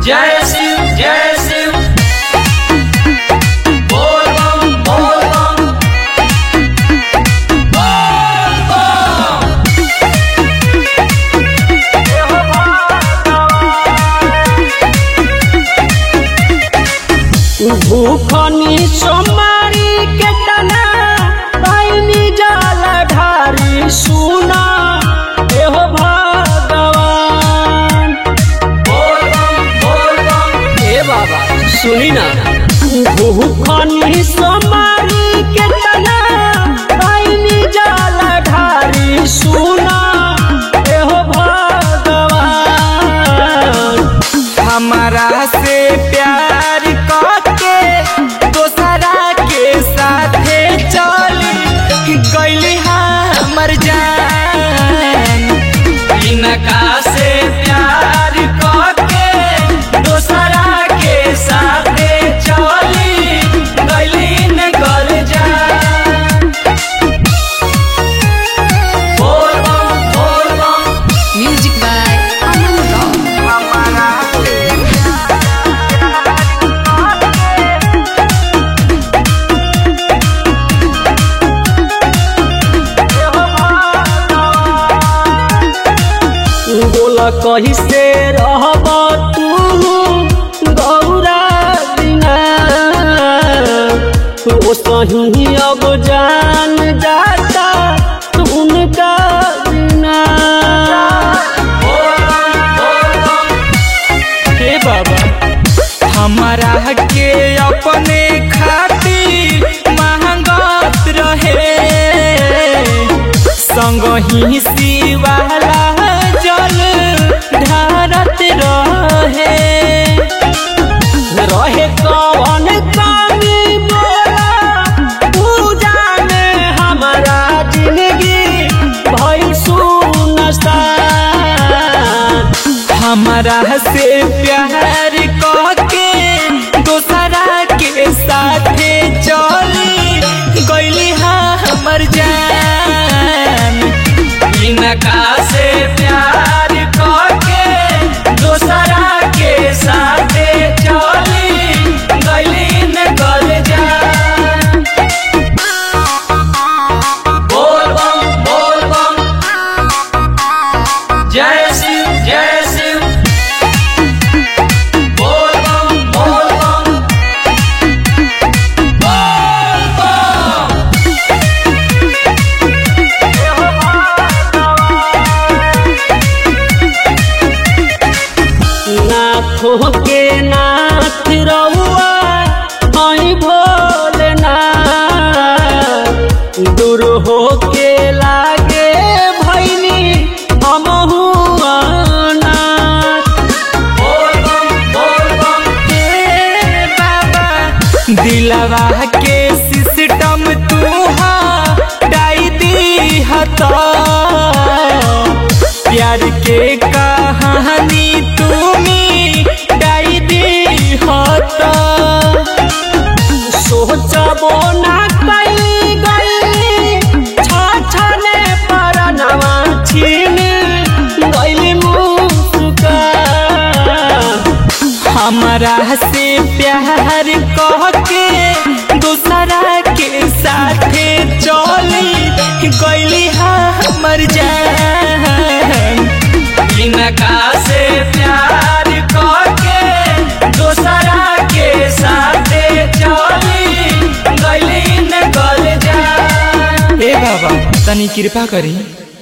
जय शिव जय शिव बोल बम बोल बम बोल बम भूखनी सोमारी के तना पाइनी जाल ढारी सुना एहो भगवान बोल बम बोल बम हे बाबा सुनी ना भूखनी सोमारी के तना पाइनी जाल ढारी सुना एहो भगवान हमारा से प्यार करके दोसरा के साथे चली गईली हमर जान इनका से प्यार करके दोसरा के साथे चली गलीन कर जा बोल बम बोल बम Music by Aman Rock. हमारा से बोला कही से रहब तू गौरा बिना ओ सही अब जान जाता उनका बिना बोल बम बोल बम हे बाबा हमारा के अपने खातिर महंगत रहे संग ही शिवाला जल ढारत रहे रहे कौन कमी बोला पूजा में हमारा जिंदगी भई सुनसान हमारा से प्यार करके दोसरा के साथे चली गईली हमर जान इनका से प्यार करके दोसरा के साथे चली गलीन कर जा बोल बम बोल बम जय शिव जय शिव बोल बम बोल बम बोल बम नाथों के नाथ रहुआ आई भोलेनाथ दूर हो के लागे भैनी हमहू अनाथ बोल बम बोल बम हे बाबा दिलवा के सिस्टम तू डाई दी हता प्यार के कहानी तुमी डाई दी हता सोचबो ना कई गई छाछने पर नवा छीन गईली मुस्का हमारा से प्यार कह के दूसरा के साथे चली गईली हमर जान इनका से प्यार करके दोसरा के साथे चली गलीन कर जा हे बाबा तनी कृपा करी